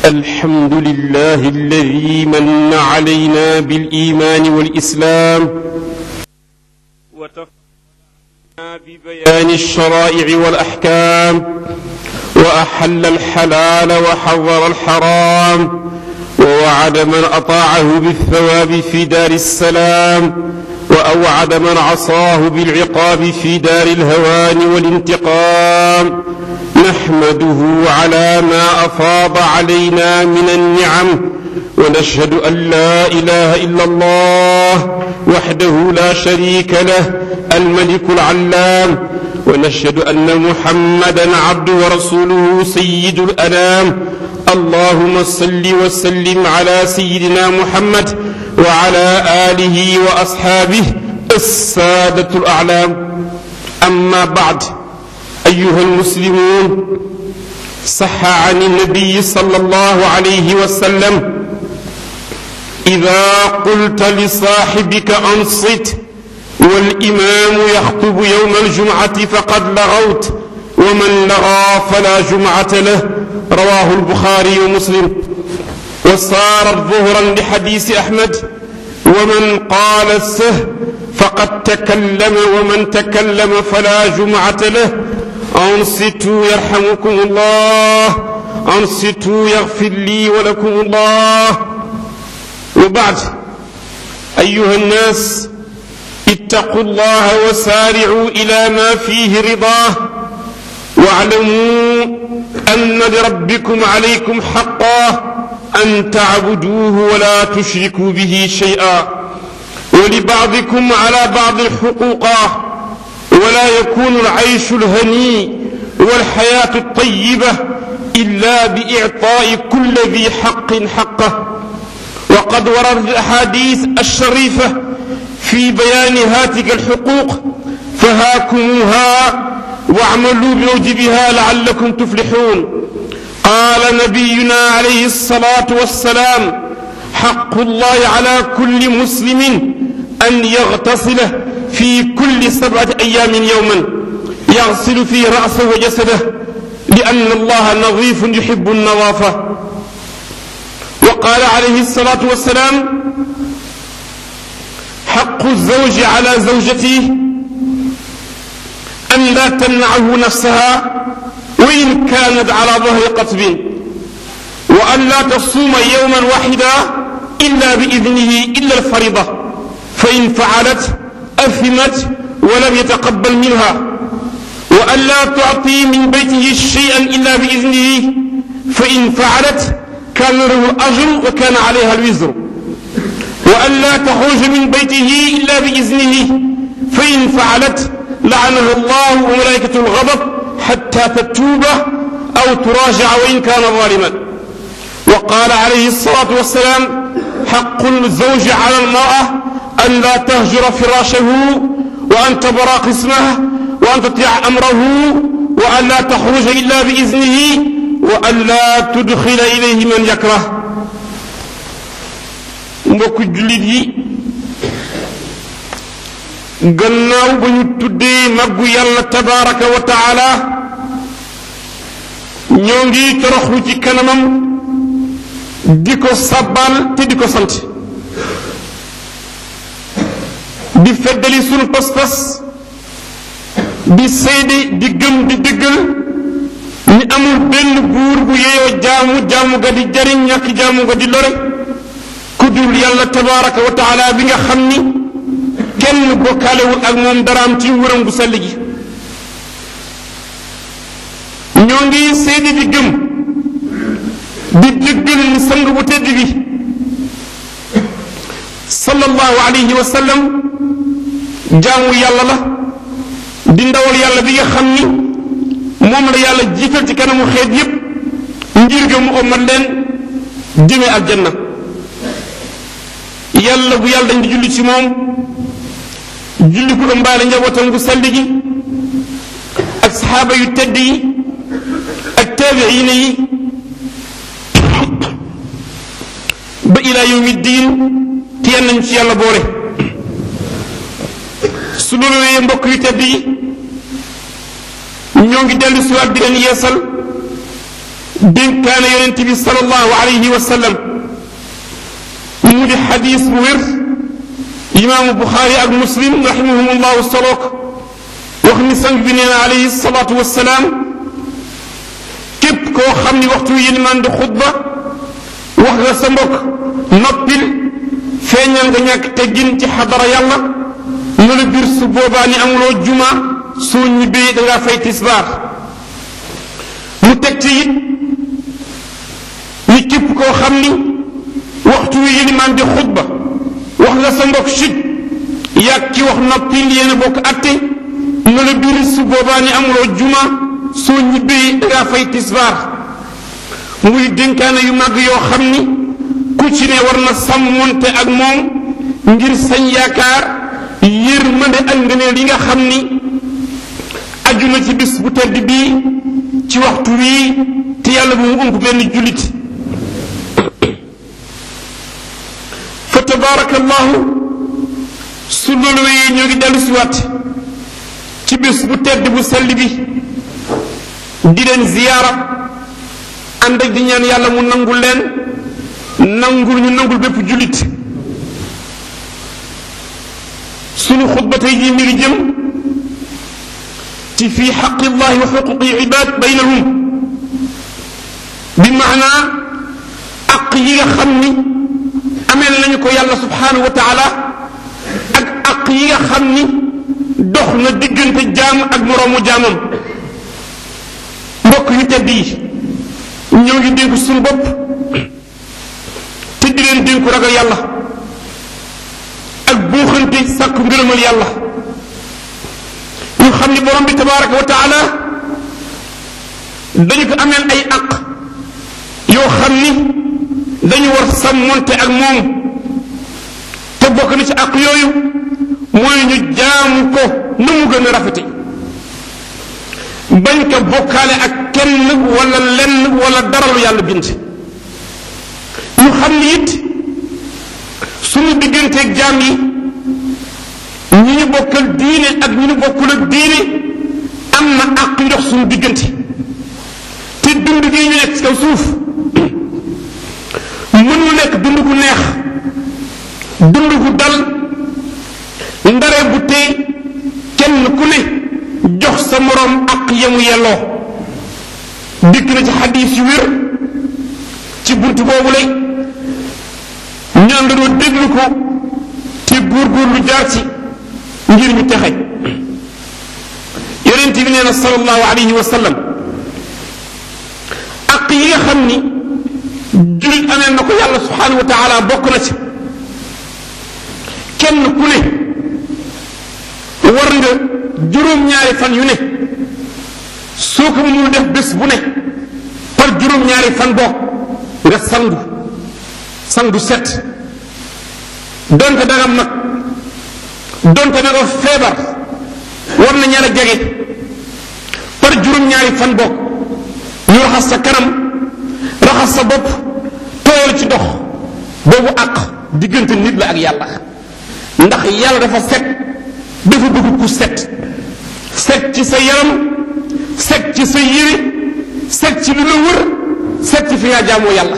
الحمد لله الذي من علينا بالإيمان والإسلام وتفقنا ببيان الشرائع والأحكام وأحل الحلال وحظر الحرام ووعد من أطاعه بالثواب في دار السلام وأوعد من عصاه بالعقاب في دار الهوان والانتقام نحمده على ما أفاض علينا من النعم ونشهد أن لا إله إلا الله وحده لا شريك له الملك العلام ونشهد أن محمدا عبده ورسوله سيد الأنام اللهم صل وسلم على سيدنا محمد وعلى آله وأصحابه السادة الأعلام أما بعد أيها المسلمون صح عن النبي صلى الله عليه وسلم إذا قلت لصاحبك أنصت والإمام يخطب يوم الجمعة فقد لغوت ومن لغى فلا جمعة له رواه البخاري ومسلم وصارت ظهرا لحديث أحمد ومن قال السه فقد تكلم ومن تكلم فلا جمعة له أنصتوا يرحمكم الله أنصتوا يغفر لي ولكم الله وبعد أيها الناس اتقوا الله وسارعوا إلى ما فيه رضاه واعلموا أن لربكم عليكم حقا أن تعبدوه ولا تشركوا به شيئا ولبعضكم على بعض حقوقا ولا يكون العيش الهني والحياة الطيبة إلا بإعطاء كل ذي حق حقه وقد وردت الأحاديث الشريفة في بيان هاتك الحقوق فهاكموها واعملوا بموجبها لعلكم تفلحون قال نبينا عليه الصلاة والسلام حق الله على كل مسلم أن يغتسل في كل سبعة أيام يوما يغسل في رأسه وجسده لأن الله نظيف يحب النظافة وقال عليه الصلاة والسلام حق الزوج على زوجته أن لا تمنعه نفسها وإن كانت على ظهر قطب وأن لا تصوم يوما واحدا إلا بإذنه إلا الفريضة فإن فعلت أثمت ولم يتقبل منها وأن لا تعطي من بيته شيئا إلا بإذنه فإن فعلت كان له الأجر وكان عليها الوزر وأن لا تخرج من بيته إلا بإذنه فإن فعلت لعنه الله وملائكة الغضب حتى تتوب أو تراجع وإن كان ظالما وقال عليه الصلاة والسلام حق الزوج على المرأة أن لا تهجر فراشه وأن تبرى قسمه وأن تطيع أمره وأن لا تخرج إلا بإذنه وأن لا تدخل إليه من يكره mbokk jullit yi gannaaw ba ñu tuddee màggu yàlla tabaraka wa taala ñoo ngi toroxlu ci kanamam di ko sabbal te di ko sant di feddali sunu pas-pas di seede di gëm di dëggal ni amul benn buur bu yeeyoo jaamu jaamu ga di jariñ ñàkk jaamu ga di lore ku dul yàlla tabaraka wa taala bi nga xam ni kenn bokkaalewul ak moom daraam ci nguuram gu sell gi ñoo ngi seede di gëm di dëggal ni sang bu tedd bi sallallahu alayhi wa sallam jaamu yàlla la di ndawal yàlla bi nga xam ni moom la yàlla jiital ci kanamu xeet yépp ngir ga mu omat leen jëme aljanna yàlla bu yàlla dañ di julli ci moom julli ku ëmbaale njabootam gu sell gi ak saxaaba yu tedd yi ak taabiina yi ba ilaa yawmi diin te yan nañ ci yàlla boole su loolu wéyee mbokk yu tedd yi ñoo ngi dellu siwaat di leen yeesal dénkaane yonent bi sallallahu alayhi wa sallam mu di xadis bu wér imaamu buxaari ak muslim rahimahumullahu solook wax ni sang bi nee na alayhi salaatu wassalaam képp koo xam ni waxtu yilimaan di xutba wax nga sa mbokk noppil feeñal nga ñàkk teggin ci xadara yàlla mu la biir su boobaa ni amuloo juma soo ñibbee da ngaa fay tisbaar mu teg ci it ni képp koo xam ni waxtu wi yilimaan di xutba wax nga sa mbokk chut yàgg ki wax noppil yéen a bokk atte mu la biir su boobaa ni amuloo juma soo ñibbee da ngaa fay tisbaar muy dénkaane yu màgg yoo xam ni ku ci ne war na sàmmonte ak moom ngir sañ yaakaar yërmande ak ngëneel yi nga xam ni aju na ci bis bu tedd bii ci waxtu wii te yàlla bu mu ëmp benn jullit fa tabaarakallahu su loolu wéyee ñoo ngi dellu si waat ci bis bu tedd bu sell bi di leen ziyaara ànd ak di ñaan yàlla mu nangul leen nangul ñu nangul bépp jullit sunu xutba tey jii mi ngi jëm ci fii xaqi llahi wa xuquqi ibad baynahum bi maanaa aq yi nga xam ni ameel nañu ko yàlla subhanahu wa taala ak aq yi nga xam ni dox na diggante jaam ak moroomu jaamam mbokk yu tedd yi ñoo ngi dénku suñu bopp te di leen dénku ragal yàlla ak buuxante sàkku ngërëmal yàlla ñu xam ni borom bi tabaraka wa taala dañu ko ameel ay aq yoo xam ni dañu war sàmmonte ak moom te bokk na ci aq yooyu mooy ñu jaamu ko na mu gën a rafete bañ ko bokkaale ak kenn wala lenn wala dara lu yàlla bind ñu xam ni it suñu digganteeg jaam yi ñi ñu bokkal diine ak ñi ñu bokkul ak diine am na àq ndox suñu diggante te dund gi ñu nekk ci kaw suuf mënul nekk dund gu neex dund gu dal ndare bu tee kenn ku ne jox sa moroom ak yemu yelloo dikk na ci xadiis yu wér ci bunt boobu lay ñaan dañoo déglu ko te góorgóorlu jaar ci ngir ñu texe yonent bi nee na sallallahu alayhi wa sallam ak yi nga xam ni jullit amee na ko yàlla subhanahu wa taala bokk na ci kenn ku ne war nga juróom-ñaari fan yu ne soo ko mënul def bés bu ne par juróom-ñaari fan bokk nga sangu sangu set donte danga mag donte danga feebar war na ñaar a jege par juróom-ñaari fan bokk ñu raxas sa kanam raxas sa bopp tooyal ci dox boobu àq diggante nit la ak yàlla ndax yàlla dafa set dafa bëgg ku set set ci sa yaram set ci sa yére set ci lu la wër set ci fi nga jaamoo yàlla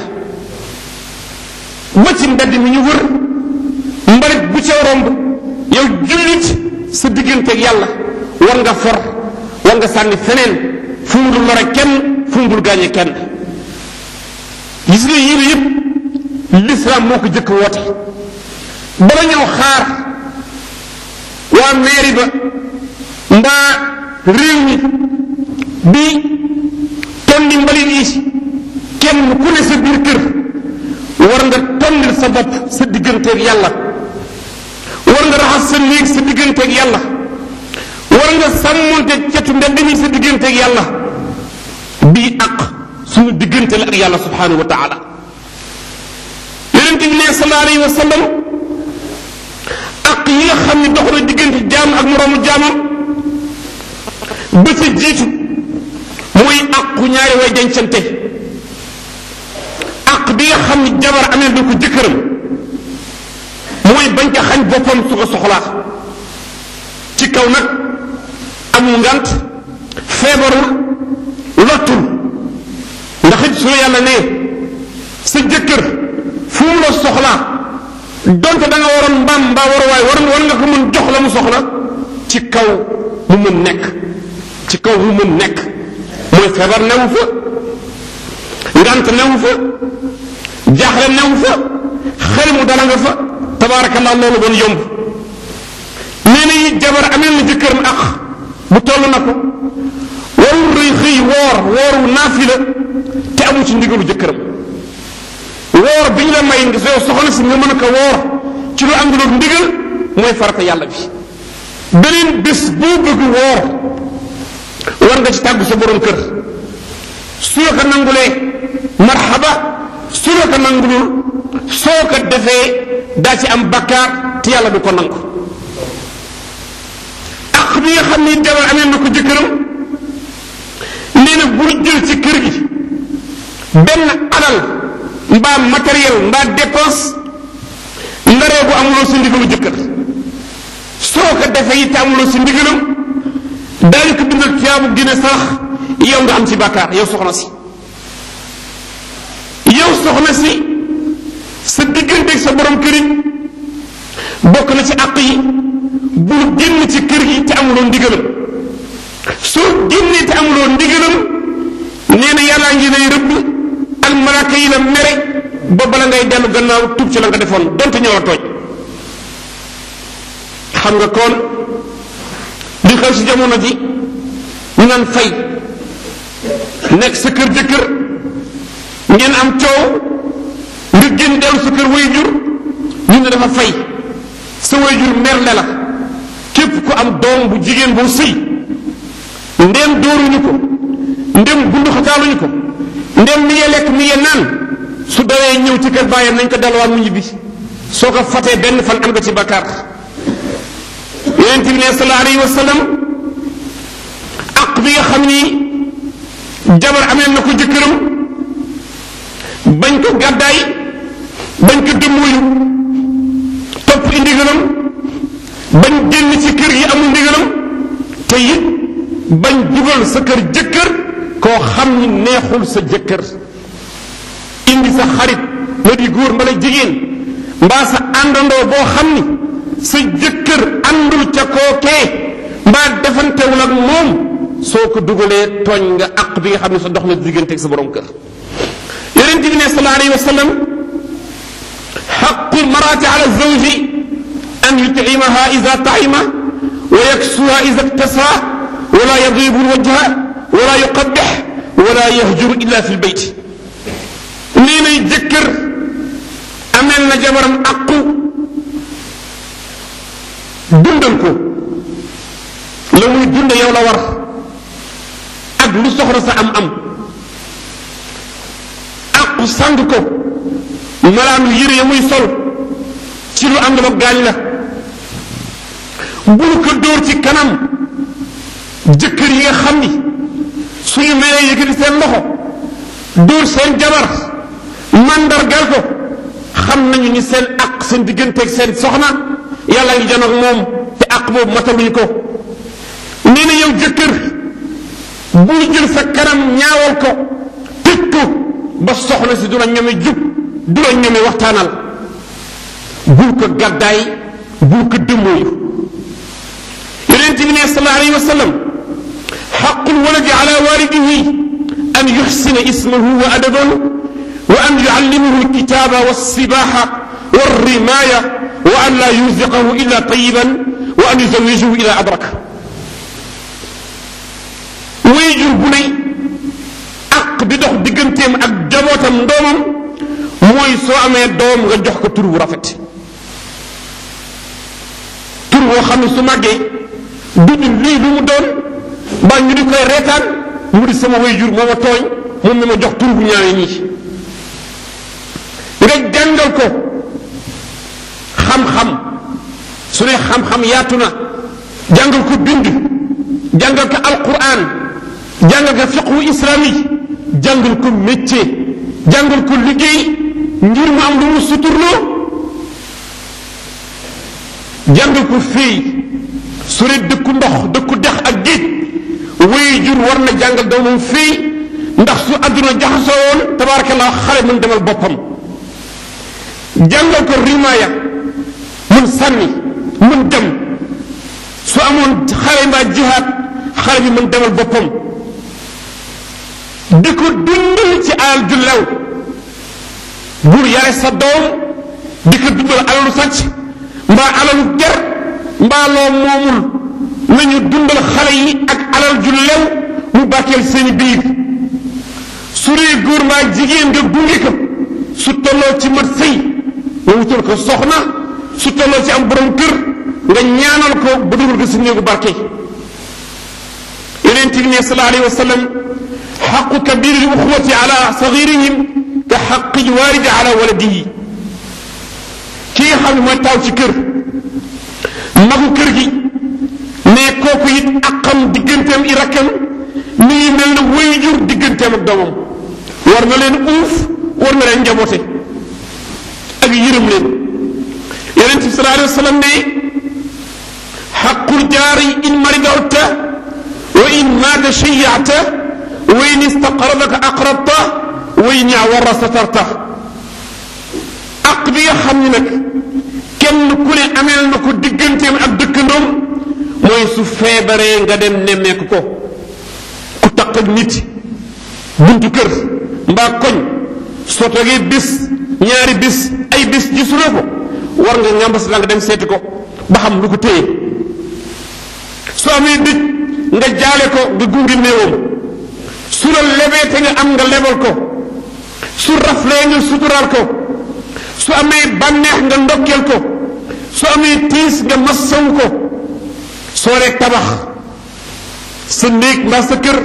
ba ci mbedd mi ñu wër mbalit bu ca romb yow jullit sa digganteeg yàlla war nga for war nga sànni feneen fu mu dul lore kenn fu mu dul gaañe kenn gis nga yére yépp l'islam moo ko jëkk woote bala ñëw xaar waa mairie ba mbaa réew mi bi tondi mbalit yi kenn ku ne sa biir kër war nga tondil sa bopp sa digganteeg yàlla war nga raxas sa néeg sa digganteeg yàlla war nga sàmmonte cetu mbedd mi sa digganteeg yàlla bii ak suñu diggante la ak yàlla subhanahu wa taala yonente bi ne sallallahu alayhi wa sallam ak yi nga xam ne dox na diggante jaam ak moroomu jaamam ba ca jiitu mooy aqu ñaari way dencante ak bi nga xam ni jabar amee na ko jëkkëram mooy bañ ko xañ boppam su ko soxlaa ci kaw nag amul ngant feebarul lottul ndax it su la yàlla ne sa jëkkër fu mu la soxlaa donte da nga waroon mbaam mbaa war waaye war war nga ko mën jox la mu soxla ci kaw mu mën nekk ci kaw mu mën nekk mooy feebar newu fa ngant newu fa jaaxle newu fa xel mu dala nga fa tabaarakallah loolu bon yomb nee na it jabar amel na jëkkëram ak bu toll na ko warul rëy xëy woor wooru naafila te amu ci ndigalu jëkkëram woor bi ñu la may nga soo soxna si nga mën a ko woor ci lu ànduloog ndigal mooy farata yàlla bi beneen bés boo bëgg woor war nga ci tàggu sa borom kër su la ko nangulee marxaba su la ko nangulul soo ko defee daa ci am bakkaar te yàlla du ko nangu ak bi nga xam ni jabar amee na ko jëkkëram nee na bul jël ci kër gi benn alal mbaa matériel mbaa dépense ndaree bu amuloo si ndigalu jëkkër soo ko defee it amuloo si ndigalam daañu ko bindal tiyaabu gine sax yow nga am ci bàkkaar yow soxna si yow soxna si sa digganteeg sa borom kër yi bokk na ci àq yi bul génn ci kër gi te amuloo ndigalam soo génnee te amuloo ndigalam nee na yàllaa ngi lay rëbb ak malaaka yi la mere ba bala ngay dellu gannaaw tub ci la nga defoon donte ñoo la tooñ xam nga kon li xew ci jamono ji ñu naan fay nekk sa kër jëkkër ngeen am coow nga génn dellu sa kër wayjur ñu ne dafa fay sa wayjur merle la képp ku am doom bu jigéen boo sëy ndem dóoruñu ko ndem gunduxataaluñu ko ndem mi ngi lekk mi ngi naan su dawee ñëw ci kër bàyyam nañ ko delluwaat mu ñibbi soo ko fatee benn fan am nga ci bakkaar yonent bi ne sallallahu alayhi wa sallam aq bi nga xam ni jabar amee na ko jëkkëram bañ ko gàddaay bañ ko dëmmuyu topp i ndigalam bañ génn ci kër yi amul ndigalam te it bañ dugal sa kër jëkkër koo xam ni neexul sa jëkkër indi sa xarit nga di góor mbala jigéen mbaa sa àndandoo boo xam ni sa jëkkër àndul ca kookee mbaa defantewul ak moom soo ko dugalee tooñ nga àq bi nga xam ne sa dox na diggante ak sa borom kër yonent bi ne sallallahu alayhi wa sallam xaqu lmarati ala zawji an yutcimaha ida taima wa yaksuha ida iktasa wala yadribu lwajha wala yuqabbix wala yahjuru illa fi lbayt nee nay jëkkër amel na jabaram aqu dundal ko la muy dunde yow la war ak lu soxla sa am am aqu sang ko malaanu yére ya muy sol ci lu àndul ak gaañ la bul ko dóor ci kanam jëkkër yi nga xam ni suñu mayee yëkkati seen loxo dóor seen jabar mandargal ko xam nañu ni seen aq seen digganteeg seen soxna yàlla ngi janoog moom te aq boobu mataluñu ko nee na yow jëkkër bul jël sa kanam ñaawal ko tëj ko ba soxna si du la ñeme jub du la ñeme waxtaanal bul ko gàddaay bul ko dëmmooyu yonent bi ne sallallahu alayhi wa sallam xaqul waladi ala walidihi an yuxsina ismahu wa adabahu wa an yuallimahu alkitaba walsibaha walrimaya wa an la yuziqahu illa tayiban wa an yuzawijahu ila adrak wayjur bu ne aq di dox digganteem ak jabootam ndoomam mooy soo amee doom nga jox ko tur bu rafet tur boo xam ne su màggee duñu lii lu mu doon ba ñu di koy reetaan mu di sama wayjur moo ma tooñ moom mi ma jox tur bu ñaawee nii nga jàngal ko xam-xam su ne xam-xam yaatu na jàngal ko bind jàngal ko alquran jàngal ko fiqhu islami jàngal ko métier jàngal ko liggéey ngir mu am lu mu suturloo jàngal ko féey su ne dëkku ndox dëkku dex ak géej way jur war na jàngal doomam féey ndax su àdduna jaxasoo woon tabaarakallah xale mën demal boppam jàngal ko rimaaya mën sànni mën dem su amoon xale mbaa jihaad xale bi mën demal boppam di ko dundal ci alal ju lew bul yare sa doom di ko dundal alalu sàcc mbaa alalu ger mbaa loo moomul nañu dundal xale yi ak alal ju lew mu bàkkeel seeni biir su dee góor mbaa jigéen nga gunge ko su tolloo ci mat sëy nga wutal ko soxna su tolloo ci am borom kër nga ñaanal ko ba dugal ko si néegu barke yonent bi ne sallallahu alayhi wa sallam xaqu kabiri l uxwati ala sagirihim ka xaqi lwaalidi ala waladihi ki nga xam ne mooy taaw ci kër magu kër gi ne kooku it aqam digganteem i rakkam mi ngi mel ne wayjur digganteem ak doomam war na leen uuf war na leen njaboote ak yërëm leen yonent bi sallallahu alayhi wa sallam ne xaqul jaari in maridawta wa in maata shayyata wa in istaqradaka aqrabta wa in yawara satarta aq bi nga xam ne nag kenn ku ne ameel na ko digganteem ak dëkkandoom mooy su feebaree nga dem nemmeeku ko ku taq ak nit buntu kër mbaa koñ soo toogee bis ñaari bis ay bis gisuloo ko war nga ngàmbas la nga dem seeti ko ba xam lu ko téye soo amee dëj nga jaale ko nga gungi néewam su la lebee te nga am nga lebal ko su raflee nga suturaal ko su amee bànneex nga ndokkeel ko su amee tiis nga massaw ko soo rek tabax sa néeg mbaa sa kër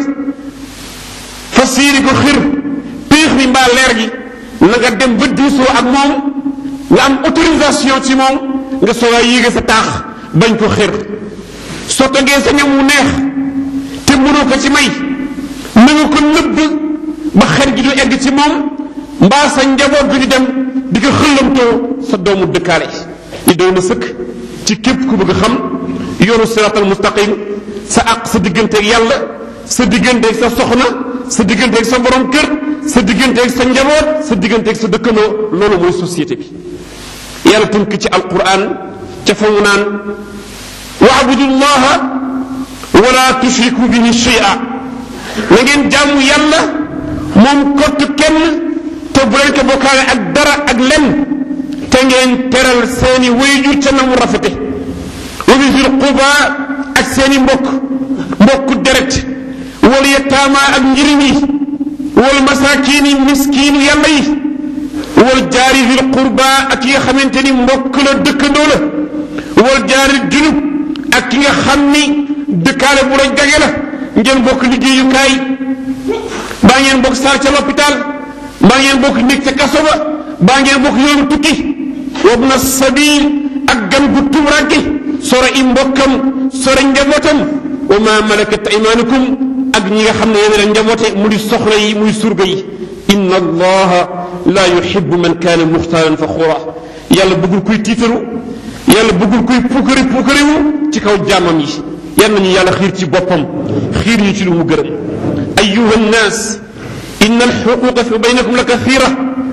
fas yéene ko xir piix mi mbaa leer gi na nga dem ba diisoo ak moom nga am autorisation ci moom nga soogaa yéege sa taax bañ ko xir soo toggee sa ñam wu neex te mënoo ko ci may na nga ko nëbb ba xel gi du egg ci moom mbaa sa njaboot gi di dem di ko xëllamtoo sa doomu dëkkaale li doy na sëkk ci képp ku bëgg xam yoonu siratal mustaqim sa àq sa digganteeg yàlla sa digganteeg sa soxna sa digganteeg sa borom kër sa digganteeg sa njaboot sa digganteeg sa dëkkandoo loolu mooy société bi yàlla tënk ci alquran ca fa mu naan waabudu llaha wala tushriku bihi shay'a na ngeen jaamu yàlla moom kott kenn te bu leen ko bokkaale ak dara ak lenn te ngeen teral seeni wayjur ca na mu rafete wa bi zil quba ak seeni mbokk mbokku deret wal yataama ak njirim yi wal masaakiini miskiinu yàlla yi wal jaari zil qurba ak ki nga xamante ni mbokk la dëkkandoo la wal jaari junub ak ki nga xam ni dëkkaale bu la jage la ngeen bokk liggéeyukaay baa ngeen bokk saal ca l'hôpital baa ngeen bokk nekk ca kaso ba baa ngeen bokk yoonu tukki wabna sabil ak gan gu tumranke sore i mbokkam sore njabootam wa ma malakat aymanukum ak ñi nga xam ne yéen a njaboote mu di soxla yi muy surga yi inna allaha la yuhibbu man kaana muxtaalan faxuura yàlla bëggul kuy tiitaru yàlla bëggul kuy puukari puukariwu ci kaw jaamam yi yal nañu yàlla xiir ci boppam xiir ñu ci lu mu gërëm ayuha nnaas inna alxuquqa fi baynakum la kathira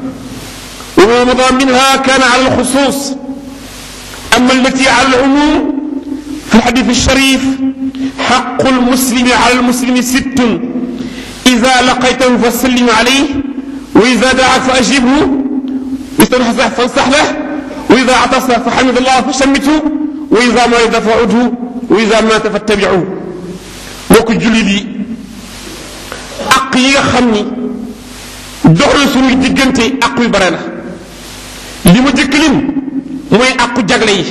wa ma mada minha kana ala alxusus ama allati ala alumum في الحديث الشريف حق المسلم على المسلم ست إذا لقيته فسلم عليه وإذا دعا فأجبه وإذا فانصح له وإذا عطس فحمد الله فشمته وإذا مرض فعده وإذا مات فاتبعوه mbokk jullit yi àq yi nga xam ni dox na suñuy diggante àq yu bare la li ma jëkk lim mooy àqu jagle yi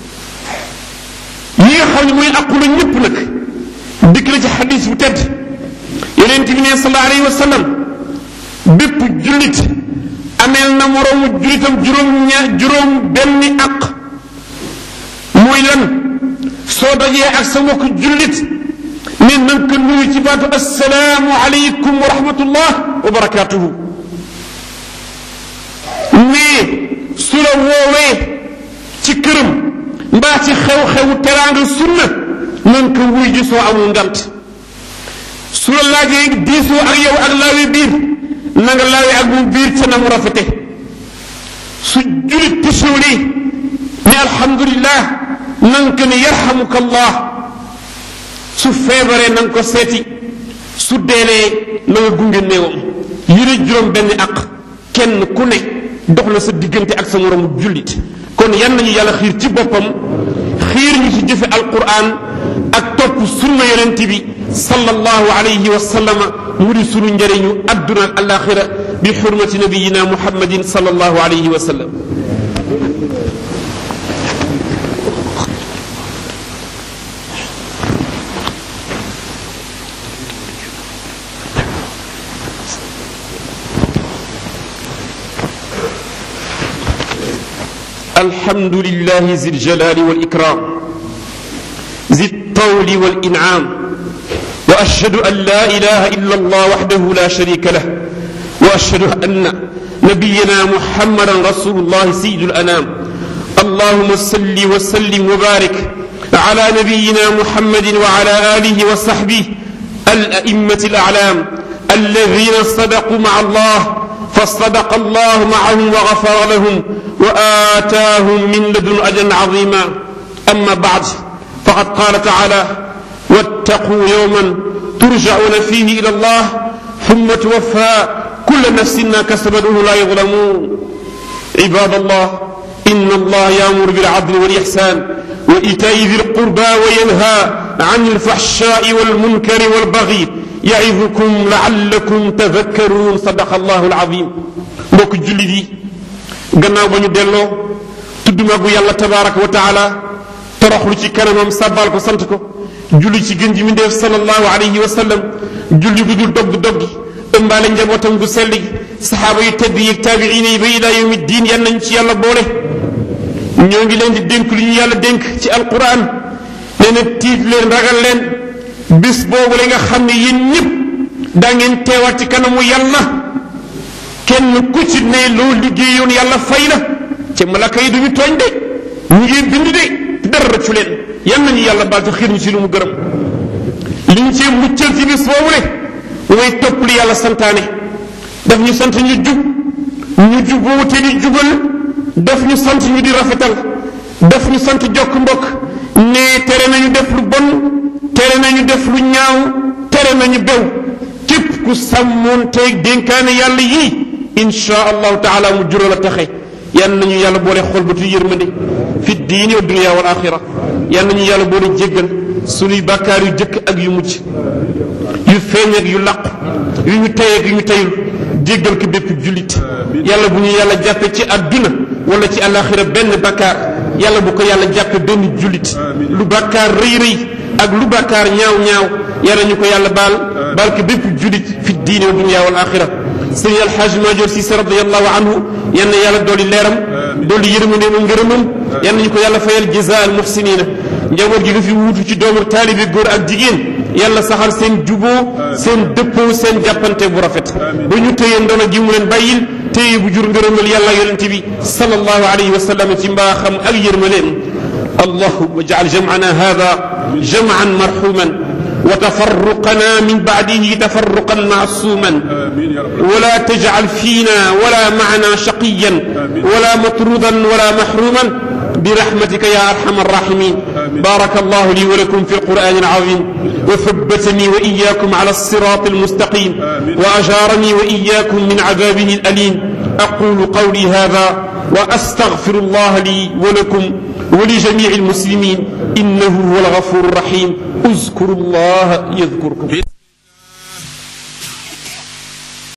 yi nga xam ne mooy àqu la ñëpp nag dikk na ci xadis bu tedd yonent bi ne sallallahu alayhi wa sallam bépp jullit ameel na moroomu jullitam juróom ña juróom benni àq mooy lan soo dajee ak sa mbokk jullit ne nan ko nuyu ci baatu assalaamu aleykum wa rahmatullah wa barakatuhu mais su la woowee ci këram mbaa ci xew-xewu teraanga sunna nan ko wuy ji soo amul ngant su la laajee diisoo ak yow ak laawi biir na nga laawi ak mu biir ca na mu rafete su julit tisóoli ne alhamdulillah nan ko ne yarhamuka allah su feebaree na nga ko seeti su deelee na nga gunge néewam yëre juróom benn ak kenn ku ne dox na sa diggante ak sa moromu jullit kon yan nañu yàlla xiir ci boppam xiir ñu ci jëfe alquran ak topp sunna yonent bi sallallahu alayhi wa sallama mu di sunu njëriñu adduna ak alaxira bi xurmati nabiyina muhammadin sallallahu alayhi wa sallam الحمد لله ذي الجلال والإكرام ذي الطول والإنعام وأشهد أن لا إله إلا الله وحده لا شريك له وأشهد أن نبينا محمدا رسول الله سيد الأنام اللهم صل وسلم وبارك على نبينا محمد وعلى آله وصحبه الأئمة الأعلام الذين صدقوا مع الله فصدق الله معهم وغفر لهم وآتاهم من لدن أجرا عظيما أما بعد فقد قال تعالى واتقوا يوما ترجعون فيه إلى الله ثم توفى كل نفس ما كسبت وهم لا يظلمون عباد الله إن الله يأمر بالعدل والإحسان وإيتاء ذي القربى وينهى عن الفحشاء والمنكر والبغي يعظكم لعلكم تذكرون صدق الله العظيم mbokk jullit yi gannaaw ba ñu delloo tudd magu yàlla tabaraka wa taala toroxlu ci kanamam sàbbaal ko sant ko julli ci gën ji mi ndeef sallallahu alayhi wa sallam julli gu dul dogg doggi ëmbaale njabootam gu sell gi saxaaba yu tedd yi taabiina yi ba ilaa yawmi diin yan nañ ci yàlla boole ñoo ngi leen di dénk li ñu yàlla dénk ci alquran nee na tiit leen ragal leen bis boobu la nga xam ne yéen ñëpp daa ngeen teewaat ci kanamu yàlla kenn ku ci ne loo liggéeyoon yàlla fay la ca malaka yi duñu tooñ de ñu ngi bind de dara rëccu leen yan nañu yàlla baal te xiir ñu ci lu mu gërëm li ñu cee muccal ci bis boobu le mooy topp li yàlla santaane daf ñu sant ñu jub ñu juboo te di jubal daf ñu sant ñu di rafetal daf ñu sant jokk mbokk ne tere nañu def lu bon tere nañu def lu ñaaw tere nañu bew képp ku sàmmoon teeg dénkaane yàlla yii insha allahu taala mu jural a taxe yan nañu yàlla boole xol ba tu yërmande fi diini wa dunia wal axira yan nañu yàlla boole jéggal sunuy bàkkaar yu jëkk ak yu mujj yu feeñ ak yu làqu yu ñu tey ak yu ñu teyul jéggal ko bépp jullit yàlla bu ñu yàlla jàppe ci àdduna wala ci alaxira benn bàkkaar yàlla bu ko yàlla jàppe benn jullit lu bàkkaar rëy rëy ak lu bàkkaar ñaaw ñaaw yàlla ñu ko yàlla baal baal ko bépp jullit fi diine wa dunya wal axira sëñ alxaaj Maajoor Si radiallahu anhu yal na yàlla dolli leeram dolli yërmandeem ak ngërëmam yal nañu ko yàlla fayal jazaa al muxsinina njaboot gi nga fi wuutu ci doomu taalibi góor ak jigéen yàlla saxal seen juboo seen dëppoo seen jàppante bu rafet ba ñu téye ndono gi mu leen bàyyil téye bu jur ngërëmal yàlla yonente bi sallallahu alayhi wa sallam ci mbaaxam ak yërmaleem allahumma jaal jam'ana hada jam'an marhuman وتفرقنا من بعده تفرقا معصوما ولا تجعل فينا ولا معنا شقيا ولا مطرودا ولا محروما برحمتك يا ارحم الراحمين بارك الله لي ولكم في القران العظيم وثبتني واياكم على الصراط المستقيم واجارني واياكم من عذابه الاليم اقول قولي هذا واستغفر الله لي ولكم ولجميع المسلمين انه هو الغفور الرحيم اذكروا الله يذكركم